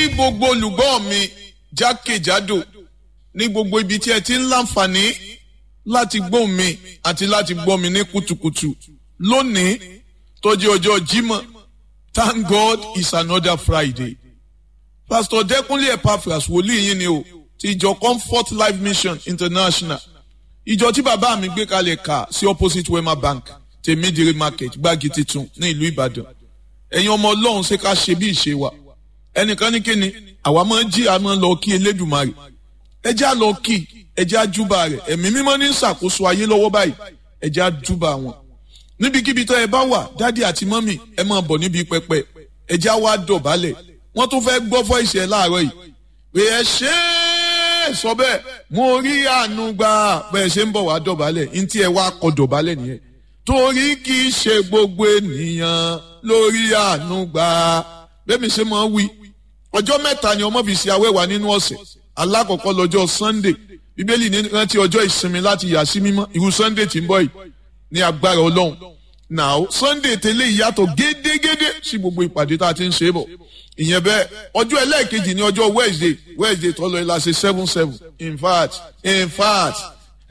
gbogbo olùgbọ́ mi jákèjádò ní gbogbo ibi tí ẹ ti ń láǹfààní láti gbọ́ mi àti láti gbọ́ mi ní kùtùkùtù lónìí tó jẹ́ ọjọ́ Jímọ̀ thank God it's another Friday pastor Dẹ́kunlé Epaphras wòlíì yín ni o ti ìjọ Comfort Life Mission International ìjọ tí bàbá mi gbé kalẹ̀ kà sí opposite Wema Bank tèmídìrí market gbági titun ní ìlú Ìbàdàn ẹ̀yin ọmọ Ọlọ́run ṣe ká ṣe bí ìṣe wa ẹnìkan ní kíni àwa máa ń jí a máa ń lọ kí Elédùmarè ẹ já lọ kí ẹ já júbà rẹ̀ ẹ̀mí mímọ́ ní ṣàkóso ayé lọ́wọ́ báyìí ẹ já júbà wọn níbikíbi tó ẹ bá wà dádì àti mọ́mì ẹ máa bọ̀ níbi pẹpẹ ẹ já wá dọ̀bálẹ̀ wọ́n tún fẹ́ gbọ́ fọ́ ìṣẹ̀ láàárọ̀ yìí pé ẹ ṣe é sọ bẹ́ẹ̀ mo rí àánú gbà bẹ́ẹ̀ ṣe ń bọ̀ wá dọ̀bálẹ̀ ní tí ẹ wá kọ dọ̀bálẹ̀ nìyẹn torí kì í ṣe gbogbo ènìyàn lórí àánú gbà bẹ́ẹ̀ mi ṣe máa wí ọjọ́ mẹ́ta ni ọmọ fi ṣe awẹ́wà nínú ọ̀sẹ̀ alákọ̀ọ́kọ́ lọ́jọ́ Sunday bíbélì ní rántí ọjọ́ ìsinmi láti yà sí mímọ́ irú Sunday tí ń bọ̀ yìí ní agbára Ọlọ́run now Sunday tẹ́lẹ̀ ìyàtọ̀ gédégédé sí gbogbo ìpàdé tá a ti ń ṣe bọ̀ ìyẹn bẹ́ẹ̀ ọjọ́ ẹlẹ́ẹ̀kejì ní ọjọ́ Wednesday Wednesday tó lọ ìlàsẹ̀ seven seven in fact in fact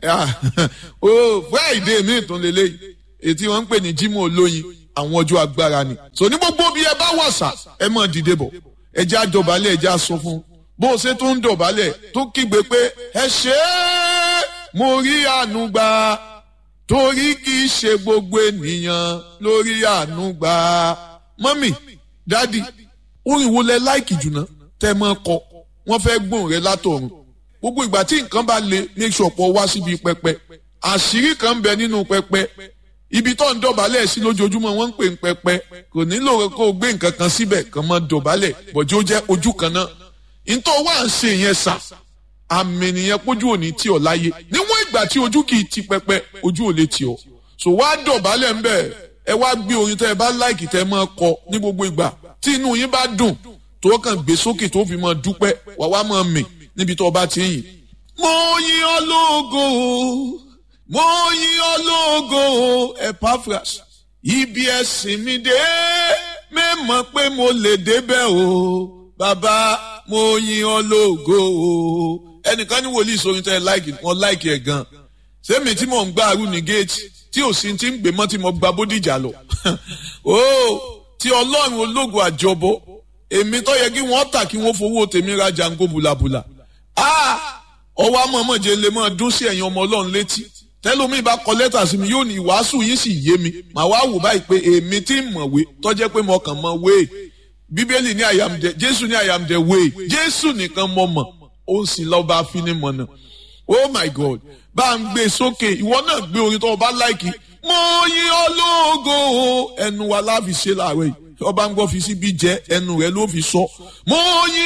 oh Friday mi tún lélẹ́yìí ètí wọ́n ń pè ní Jímọ̀ olóyin àwọn ọjọ́ agbára ni so ní gbogbo bí ẹ bá wàṣà ẹ mọ̀ dìde bọ̀ ẹ já dọ̀bálẹ̀ ẹ já sọ fún bó o ṣe tó ń dọ̀bálẹ̀ tó kígbe pé ẹ ṣe é mo rí àánú gbà torí kì í ṣe gbogbo ènìyàn lórí àánú gbà mọ́mì dádì orin wo lẹ láìkì jùlọ tẹ mọ́ kọ wọ́n fẹ́ gbóhùn rẹ látọ̀run gbogbo ìgbà tí nǹkan bá le make sure pọ̀ wá síbi pẹpẹ àṣírí kan ń bẹ nínú pẹpẹ ibi tó ń dọ̀bálẹ̀ sí lójoojúmọ́ wọ́n ń pè ń pẹpẹ kò nílò kó o gbé nǹkan kan síbẹ̀ kàn mọ́ dọ̀bálẹ̀ bọ̀jú ó jẹ́ ojú kan náà ntọ́ wá ń ṣe yẹn sà àmì nìyẹn pójú òní tí ọ láyé níwọ̀n ìgbà tí ojú kì í ti pẹpẹ ojú ò lè tì ọ so wá dọ̀bálẹ̀ ń bẹ̀ ẹ wá gbé orin tẹ́ ẹ bá láìkì tẹ́ ẹ máa kọ ní gbogbo ìgbà tí inú yín bá dùn tó kàn gbé sókè tó fi máa dúpẹ́ wà wá máa mì níbi tó bá ti yìn. mo yìn ọ́ lógo mo yìn ọ́ lógo Epaphras ibi ẹ̀sìn mi dé mẹ́mọ̀ pé mo lè débẹ̀ o bàbá mo yìn ọ́ lógo o ẹnìkan ní wòlíì sórin tẹ́ ẹ láìkì wọn láìkì ẹ̀ gan sẹ́mi tí mò ń gbá arú ní géètì tí ò sí ti ń gbé mọ́ tí mo gba bódìjà lọ o tí ọlọ́run ológun àjọbọ èmi tó yẹ kí wọ́n tà kí wọ́n fowó tèmi ra jango bùlàbùlà ọwọ́ amọ̀mọ̀jẹ lè máa dún sí ẹ̀yin ọmọ ọlọ́run létí tẹ́lómi bá kọ lẹ́tà sí mi yóò ní ìwàásù yín sì yé mi màá wá wò báyìí pé èmi tí ń mọ̀wé tó jẹ́ pé mo kàn mọ̀ wéè bíbélì ní I am the jésù ní I am the way jésù nìkan mọ̀ mọ̀ ó sì lọ́ọ́ bá fi ní mọ̀nà oh my god bá ń gbé sókè ìwọ náà gbé orin tó o bá láìkì mo yìn ọ́ lógo ẹnu wa láfi ṣe láàárọ̀ yìí ọba ń gbọ́ fi síbi jẹ́ ẹnu rẹ̀ ló fi sọ mo yìn